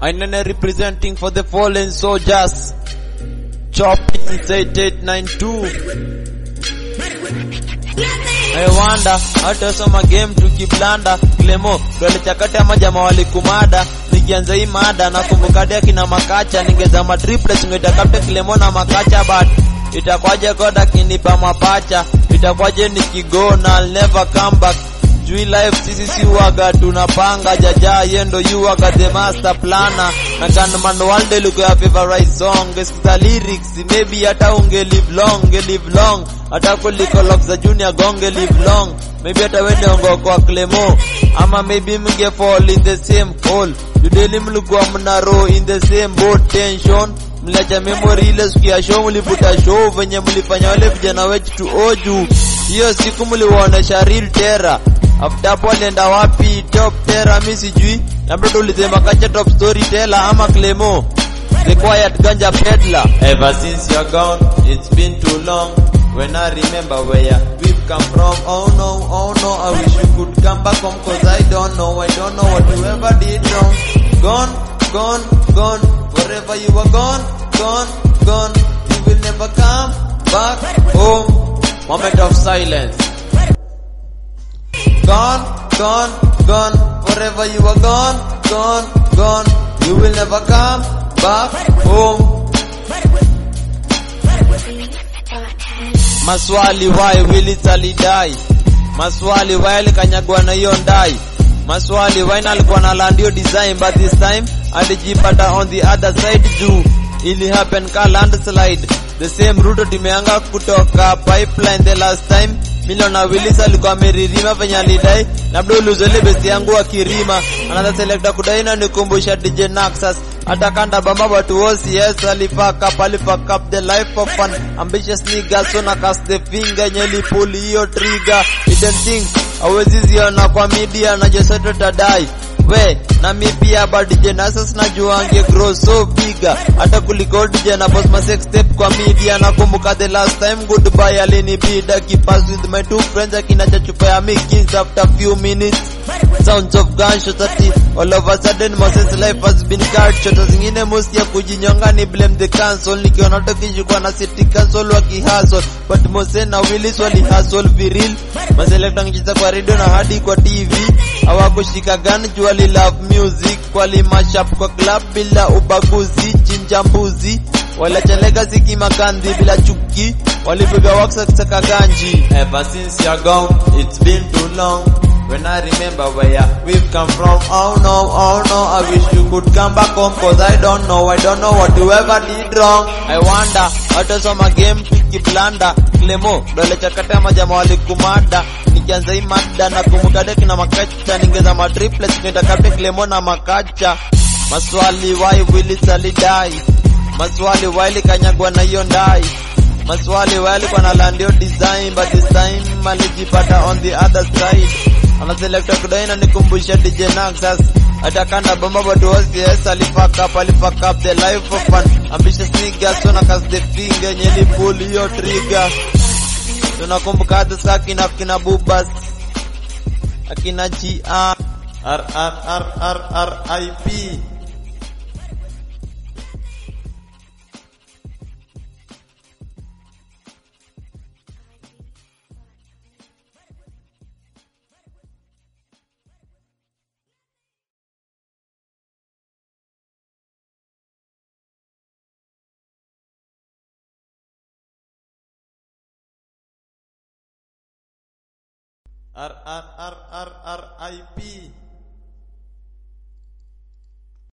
Ainene representing for the fallen soldiers. Chopping 8892. I wonder hata soma game tukiblanda Clemo dole chakati ama jamaa walikumada nikianza hii mada nakumbuka dia kina makacha ningezama triplets ngetakapte Clemo na makacha but itakwaje koda kinipa mapacha itakwaje nikigona I'll never come back Jui life sisi si waga tunapanga jaja yendo you waga the master planner na gunman walde look your favorite song gesikiza lyrics maybe hata unge live long unge live long hata kuliko lock za junior gonge live long maybe hata wende ongo kwa Clemo ama maybe mnge fall in the same hole judeli mlikuwa mnaro in the same boat tension mliacha memory ile siku ya show mlivuta show venye mlifanya wale vijana wetu tu oju hiyo siku mliwaonesha real terror after hapo alienda wapi top terror mi sijui na mtoto ulisema kacha top storyteller ama Clemo the quiet ganja peddler ever since you're gone it's been too long when I remember where we've come from oh no oh no I wish you could come back home cause I don't know I don't know what you ever did wrong gone gone gone forever you are gone gone gone you will never come back home moment of silence gone, gone, gone. Forever you are gone, gone, gone. You will never come back home. Maswali why will it die? Maswali why alikanyagwa na hiyo ndai? Maswali why na alikuwa na landio design but this time alijipata on the other side juu ili happen ka landslide the same route tumeanga kutoka pipeline the last time Miliona Willis alikuwa ameririma venye alidai labda uluzele besti yangu wa kirima another selector kudai na nikumbusha DJ Naxas hata kanda bamba but was yes alifaka palifak up the life of an ambitious nigga so na cast the finger nyeli pull hiyo trigger hidden things hawezi ziona kwa media na jesote tadai we na mi pia ba DJ Naxas najua ange grow so bigger hata kuliko DJ na boss ma sex step kwa media nakumbuka the last time goodbye alinibida kipass with my two friends akina chupa ya mikins after few minutes sounds of gunshots ati all of a sudden Moses life has been cut short zingine mosi ya kujinyonga ni blame the council nikiona tukishikwa na city council wakihustle but Mose na Willis wali hustle viril maselekta ngiza kwa radio na hadi kwa TV hawakushika gun juu wali love music wali mashup kwa club bila ubaguzi chinja mbuzi waliacha legacy kimakandhi bila chuki walipiga waksa kusaka ganji ever since you're gone it's been too long when I remember where we've come from oh no oh no I wish you could come back home cause I don't know I don't know what you ever did wrong I wonder hata soma game tukiblanda Clemo dole chakata majama walikumada nikianza hii mada na kumbuka deki na makacha ningeza matriplets nitakapte Clemo na makacha maswali why Willis alidai maswali why kanyagwa na hiyo ndai maswali why alikuwa na landio design but this time alijipata on the other side anaselekta kudai na nikumbusha DJ Naxas atakanda bomba but was yes alifak up alifak up the life of an ambitious nigga so na cast the finger nyeli pull hiyo trigger tunakumbuka hata saa kina kina bubas akina GR R R R R R I P R R R R R I P